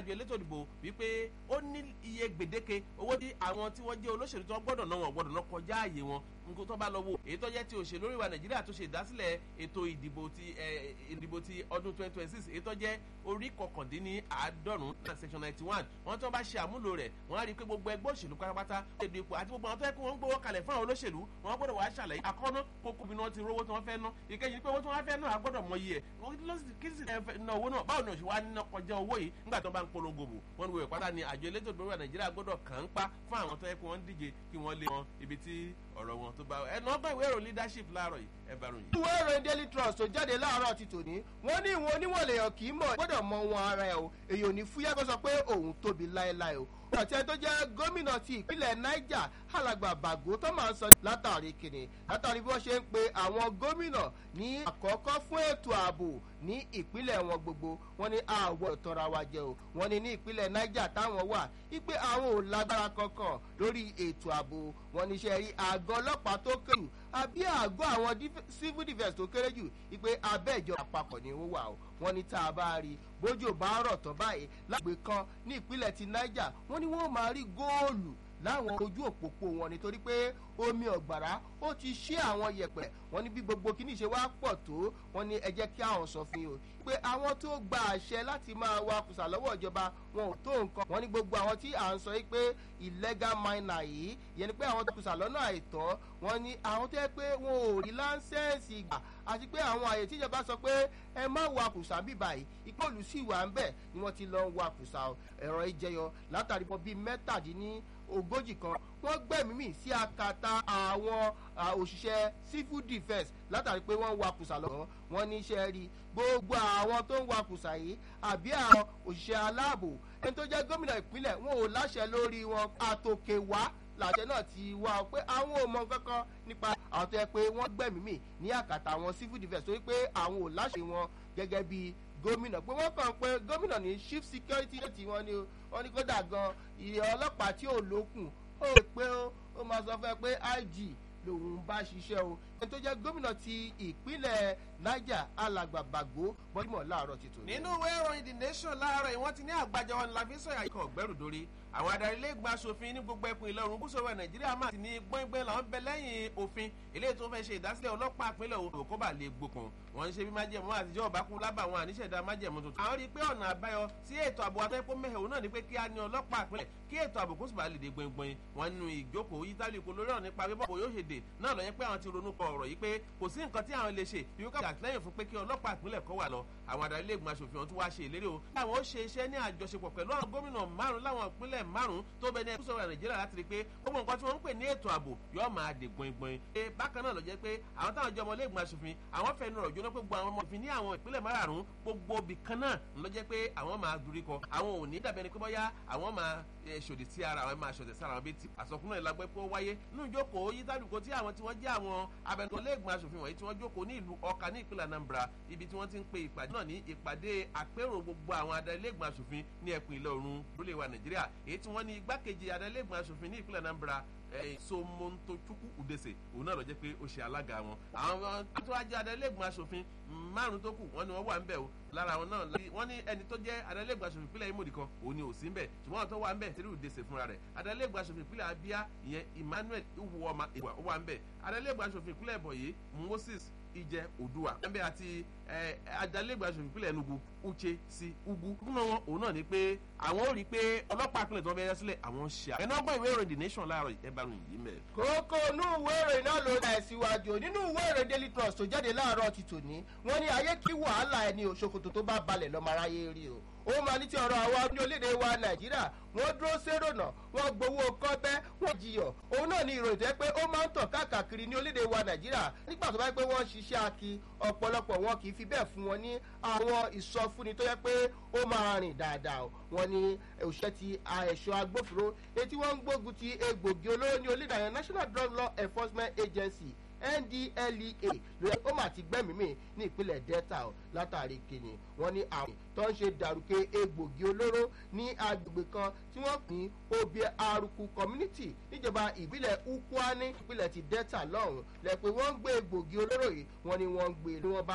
àjọ elétò ìdìbò wípé ó ní iye gbèdéke owó tí àwọn tí wọ́n jẹ́ olóṣèlú tí wọ́n gbọ́dọ̀ náà wọ́n gbọ́dọ̀ náà kọjá àyè wọn nǹkan tó bá lọ wo èyí tó jẹ́ ti òṣèlú oríwa nàìjíríà tó ṣe ìdásílẹ̀ ètò ìdìbò ti ìdìbò ti ọdún twenty twenty six èyí tó jẹ́ orí kọkàndínní àádọ́rùn-ún section ninety one wọ́n tó bá ṣe àmúlò rẹ̀ wọ́n á rí i pé gbogbo ẹgbẹ́ òṣèlú pátápátá èdè ipò àti gbogbo àwọn tó yẹ kí wọ́n ń gbowó kalẹ̀ fún àwọn olóṣèlú wọ́n gbọ́dọ̀ wá ṣàlàyé àkọ́nà kókó bí wọ́n ti rówó tí wọ́n fẹ́ ná ìkẹyìn pé owó tí wọ́n fẹ́ ná àgbọ́dọ̀ mọ iye ẹ̀ kí sì ná owó náà báwo ni òṣèwà níná kọjá owó yìí nígbà tó bá ń polongo bò wọ́n ní wọ́n ìpátá ni àjọ elétò ìdúró nàìjíríà gbọ́dọ̀ kàn ń pa fún àwọn tó yẹ kí wọ́n díje kí wọ́n lé wọn ibi tí ọ̀rọ̀ wọn tó bá ẹnu ọgbọ́n ìwé ìròyìn leadership láàárọ̀ yìí ẹ bá ròyìn. ìwé ìròyìn daily trust tó jáde láàárọ̀ ti tòní wọ́n ní ìwọ̀n oníwọ̀n lèèyàn kì í mọ̀ gbọ́dọ̀ mọ wọn ara ẹ̀ o èyí ò ní fúyẹ́ kó sọ pé òun tóbi láéláé o àti ẹni tó jẹ́ gómìnà ti ìpínlẹ̀ niger alàgbà bàgó tó máa ń sọ látàrí kìnnì látàrí bí wọ́n ṣe ń pe àwọn gómìnà ní àkọ́kọ́ fún ètò ààbò ní ìpínlẹ̀ wọn gbogbo wọn ní àwọ̀ ìtọ́ra wa jẹ́ o wọn ní ní ìpínlẹ̀ niger táwọn wà wípé àwọn ò lágbára kankan lórí ètò ààbò wọn ní iṣẹ́ rí àgọ́ ọlọ́pàá tó kéré jù àbí àgọ́ àwọn civil defence tó kéré jù wípé abẹ́ ìjọba àpapọ̀ ni ó wà o wọn ní tá a bá rí bójú bá rọ̀ tán báyìí lágbè kan ní ìpínlẹ̀ ti niger wọn ní wọ́n máa rí góòlù láwọn ojú òpópó wọn nítorí pé omi ọ̀gbàrá ó ti ṣí àwọn yẹ̀pẹ̀ wọn ní bí gbogbo kíní ṣe wá pọ̀ tó wọn ní ẹ jẹ́ kí àwọn sọ fún yín o pé àwọn tó gba àṣẹ láti máa wa kùsà lọ́wọ́ ìjọba wọn ò tó nǹkan wọn ní gbogbo àwọn tí à ń sọ yìí pé illegal miner yìí yẹn ni pé àwọn tó kùsà lọ́nà àìtọ́ wọn ní àwọn tó yẹ pé wọn ò rí láńsẹ́ẹ̀sì gbà àti pé àwọn àyè tíjọba sọ pé ẹ má wa kùsà bí báyìí ipò olùsí ìwà ń bẹ̀ ni wọ́n ti lọ ń wa kùsà ẹ̀rọ ìjẹyọ látàrí bọ́ bíi mẹ́tàdínní ogójì kan wọ́n gbẹ̀mí mì sí akata àwọn òṣìṣẹ́ civil defence látàrí pé wọ́n ń wakùsà lọ́wọ́ wọ́n ní iṣẹ́ rí gbogbo àwọn tó ń wakùsà yìí àbí àwọn òṣìṣẹ́ aláàbò ẹni tó jẹ́ gómìnà ìpínlẹ̀ wọn ò láṣẹ lórí wọn àtòkè wá làṣẹ náà ti wá pé àwọn ò mọ kankan nípa àwọn tó yẹ pé wọ́n gbẹ̀mí mì ní àkàtà àwọn civil defence torí pé àwọn ò láṣẹ wọn gẹ́gẹ́ bíi gómìnà pé wọ́n kàn pé gómìnà ní chief security tí wọ́n ní wọ́n ní kódà gan ìyẹn ọlọ́pàá tí ò lókun ó rè pé ó máa sọ fẹ́ pé ig lòun bá ṣiṣẹ́ o ẹni tó jẹ́ gómìnà ti ìpínlẹ̀ niger alàgbà bàgó bọ́dúmọ̀ láàárọ̀ ti tò. nínú ìwé ìròyìn the nation láàárọ̀ yìí wọ́n ti ní àgbàjọ wọn la fi sọ̀yà ikọ̀ ọ̀gbẹ́rù dórí àwọn adarí ilé ìgbà asòfin ní gbogbo ẹkùn ìlà oòrùn gúúsù ọwọ́ nàìjíríà máa ti ní gbọ́ngbẹ́ làwọn bẹ lẹ́yìn òfin eléyìí tó fẹ́ ṣe ìdásílẹ̀ ọlọ́pàá ìpínlẹ̀ òwò kó bà lè gbókun wọ́n ń ṣe bí májẹ̀mú àtijọ́ ọ̀bákú lábà wọn àníṣẹ̀dá májẹ̀mú tuntun. àwọn rí i pé ọ̀nà àbáyọ sí ètò ààbò atẹ́pọ̀ mẹ́hẹ̀wò náà ni pé kí a ní ọlọ́pàá ìpínlẹ̀ kí ètò ààbò kó sì bá lè dé gbọ̀ngbọ̀n wọn nínú ìjókòó yítálì kò lórí ọ̀nà nípa bíbọ̀ yóò ṣe dè náà lọ yẹ pé àwọn ti ronú kọ ọ̀rọ̀ yìí pé kò sí nǹkan tí àwọn lè ṣe bí wọ́n kà àtìlẹ́yìn fún pé kí ọlọ́pàá ìpínlẹ̀ kọ́ wà lọ àwọn adarí ilé ìgbìmọ̀ asòfin ọ̀tún wá ṣe ìlérí o láwọn ó ṣe iṣẹ́ ní àjọṣepọ̀ pẹ̀lú àwọn gómìnà márùn láwọn ìpínlẹ̀ márùn tó bẹ ní ẹkú sọ̀rọ̀ nàìjíríà láti rí i pé gbogbo nǹkan tí wọ́n ń pè ní ètò ààbò yóò máa dè gbọ̀ngbọ̀n ṣe bákan náà lọ jẹ́ pé àwọn táwọn jẹ́ ọmọ ilé ìgbìmọ̀ asòfin àwọn fẹ́ẹ́ nọ̀rọ̀ jóná pé gbogbo àwọn ọmọ òfin ní àwọn ìpínlẹ̀ márùn gbogbo ibì kan náà lọ jẹ́ pé àwọn máa dorí kọ àwọn ò ní dàbẹ́ ni pé bọ́yá àwọn máa ṣòdì sí ara àwọn máa ṣòdì sára àwọn bíi ti àsọkúnná ìlágbẹ́ pé ó wáyé nínú ìjókòó yí tálùkò tí àwọn tí wọ́n jẹ́ àwọn abẹnugan ilé ìgbìmọ̀ asòfin wọ̀nyí tí wọ́n jókòó ní ìlú ọkà ní ìpínlẹ̀ anambra ibi tí wọ́n ti ń pe ìpàdé náà ní ìpàdé àpérò gbogbo àwọn adarí ilé ìgbìmọ̀ asòfin ní ẹkùn ìlà oòrùn lólè wa nàìjíríà èyí tí wọ́n ní igbákejì adarí ilé ìgbìmọ̀ asòfin ní ìpínlẹ̀ anambra somontochukwu udese òun náà lọ jẹ́ pé ó ṣe alága wọn. àwọn tó wá jẹ́ adarí-ilé-ìgbìmọ̀ asòfin márùn tó kù wọ́n ní wọ́n wà ń bẹ̀ o lára àwọn náà wọ́n ní ẹni tó jẹ́ adarí-ilé-ìgbìmọ̀ asòfin ìpínlẹ̀ imodi kan òun ni ò sí ń bẹ̀ ṣùgbọ́n àwọn tó wà ń bẹ̀ tẹ́lẹ̀ udese fúnra rẹ̀ adarí-ilé-ìgbìmọ̀ asòfin ìpínlẹ̀ abia ìyẹn emmanuel iwuoma ìwà ó wà ń bẹ̀ adarí-ilé-ìgbìmọ̀ asòfin ìpínlẹ̀ ìbọ̀yé moses ìjẹ òdùwà ẹnbẹ àti adalégbà aṣòfin ìpínlẹ̀ enugu uche sí ugu fún wọn òun náà ni pé àwọn ò rí i pé ọlọ́pàá ìpínlẹ̀ tó ń bẹ yẹn sílẹ̀ àwọn ṣe à. ẹnu ọgbọ́n ìwé ìròyìn the nation láàárọ̀ ẹ bá ròyìn yìí mẹ́. kókó inú ìwé ìròyìn náà ló dá síwájú nínú ìwé ìròyìn daily trust tó jáde láàárọ̀ ti tòní wọ́n ní ayé kí wàhálà ẹni òṣòkòtò tó bá balẹ̀ lọ́mọ aráyé rí o ó máa ní ti ọ̀rọ̀ àwa ní orílẹ̀-èdè wa nàìjíríà wọ́n dúró sérònà wọ́n gbowó kọ́bẹ́ wọ́n jiyọ̀ òun náà ní ìròyìn tẹ́ pé ó máa ń tàn káàkiri ní orílẹ̀-èdè wa nàìjíríà nígbà tó bá yẹ pé wọ́n ṣiṣẹ́ aki ọ̀pọ̀lọpọ̀ wọn kì í fi bẹ́ẹ̀ fún wọn ní àwọn ìsọfúnni tó yẹ pé ó máa rìn dáadáa wọn ní òṣìṣẹ́ ti ẹ̀ṣọ́ agbófinró etí wọ́n ń gbógun ti egbògi olóró ní orílẹ̀-èdè national drug law enforcement agency ndlea lórí ó mà ti gbẹ́mìí ní ìpínlẹ̀ delta o látàrí kìnnì wọn ní àwọn tó ń ṣe dàrúkẹ egbògi olóró ní agbègbè kan tí wọ́n pín obie aruku community níjọba ìbílẹ̀ ukwane ìpínlẹ̀ ti delta lọ́hùn-ún lẹ́pẹ́ wọ́n ń gbé egbògi olóró yìí wọ́n ní wọ́n ń gbé ní wọ́n bá